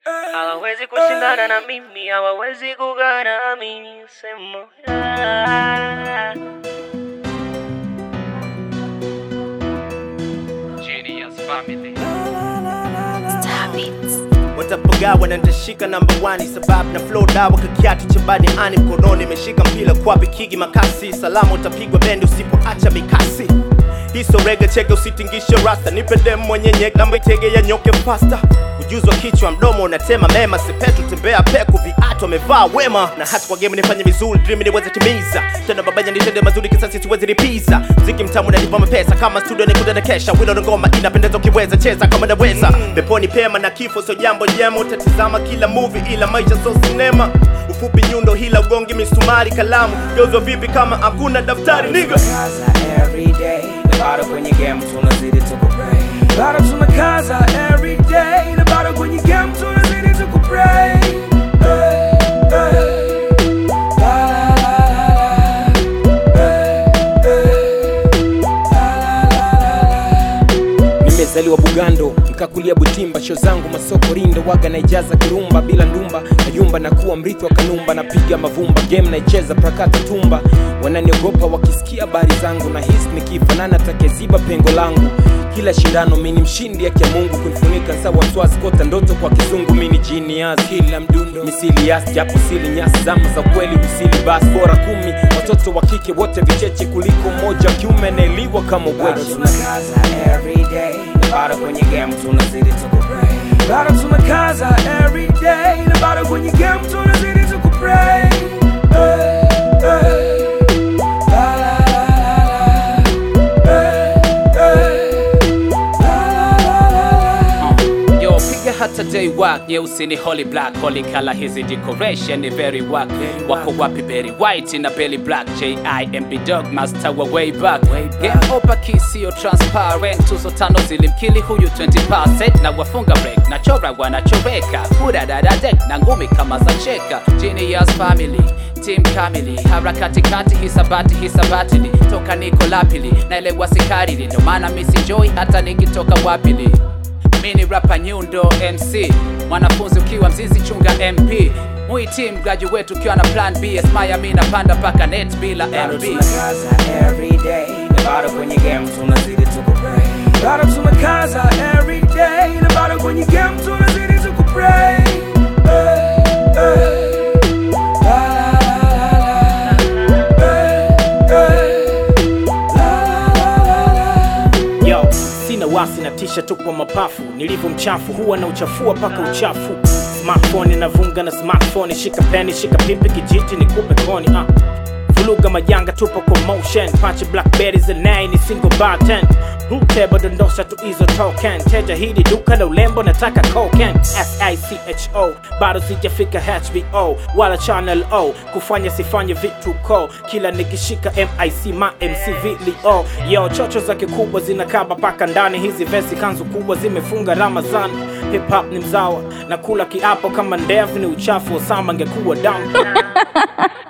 hawawezi kushindana na mimi, hawawezi kugana mimi, sema ah. Genius family. watapagawa na nitashika namba 1 sababu na flow dawa kakiatu cha bani ani mkononi imeshika mpila kwa bikigi makasi salama utapigwa bendi usipoacha mikasi hiso rege cheke usitingishe rasta nipe dem mwenye nyek namba itege ya nyoke fasta ujuzi wa kichwa mdomo unatema mema sepetu tembea peku viatu amevaa wema na hata kwa game nifanye vizuri dream niweze timiza tena babanya nitende mazuri kisasi siwezi lipiza mziki mtamu nalipa mapesa kama studio nikuda na kesha wilo na ngoma inapendeza ukiweza cheza kama naweza peponi pema na kifo sio jambo jema utatizama kila movie ila maisha sio sinema ufupi nyundo hila ugongi misumari kalamu geuzwa vipi kama hakuna daftari niga Kaza every day na bado kwenye game tunazidi tukupray bado tunakaza every day na bado kwenye game tunazidi tukupray Hey, hey. La, la, la, la, la. Hey, hey. La, la, la, la, la. nimezaliwa bugando nikakulia butimba sho zangu masoko rindo waga naijaza kirumba bila ndumba nayumba na kuwa mrithi wa kanumba napiga mavumba game naicheza prakata tumba wananiogopa wakisikia habari zangu na hisi nikifanana takeziba pengo langu kila shindano mini mshindi yake ya mungu kunifunika sawa swasi kota ndoto kwa kizungu mini genius kila mdundo misili yas japo sili nyasi zama za kweli usili basi bora kumi watoto wa kike wote vicheche kuliko mmoja wa kiume naeliwa kama bado ubweji tunakaza every day na bado kwenye game tunazidi tukupray bado tunakaza every day na bado kwenye game tunazidi tukupray Hey, hey. La, la, la, la, la. Hey, hey. La, la, la, la, la. Yo, piga hata day work nyeusi ni holy black holy color hizi decoration ni very work wako wapi berry white na belly black jimb dog master wa way back game over key sio transparent tuzo tano zilimkili huyu 20% na wafunga break na chora wanachoreka hudadadadek na ngumi kama za cheka genius family team kamili harakati kati hisabati hisabatili toka niko lapili naelewa sikarili ndo maana misijoi hata nikitoka wapili mini rapa nyundo mc mwanafunzi ukiwa mzizi chunga mp muitim graduate ukiwa na plan b esmaya mi napanda paka net bila bado mb tunakaza every day na bado kwenye game tunazidi tukupray bado tunakaza every day na bado kwenye game tunazidi tukupray Hey, hey. La, la, la, la, la. Hey, hey. La, la, la, la, la. yo sina wasi na tisha tu kwa mapafu nilivyo mchafu huwa na uchafua paka uchafu smartphone inavunga na smartphone shika peni shika pipi kijiti nikupe koni uh. vuluga majanga tupo commotion pache blackberries and nine ni single bar 10 Ruteba dondosha tu hizo token teja hili duka la ulembo nataka coken sicho bado sijafika hbo wala channel o kufanya sifanye vitu ko kila nikishika mic ma mcv lio yo chocho za kikubwa zinakaba paka ndani hizi vesi kanzu kubwa zimefunga ramazan hip hop ni mzawa na kula kiapo kama ndevu ni uchafu osama ngekuwa damu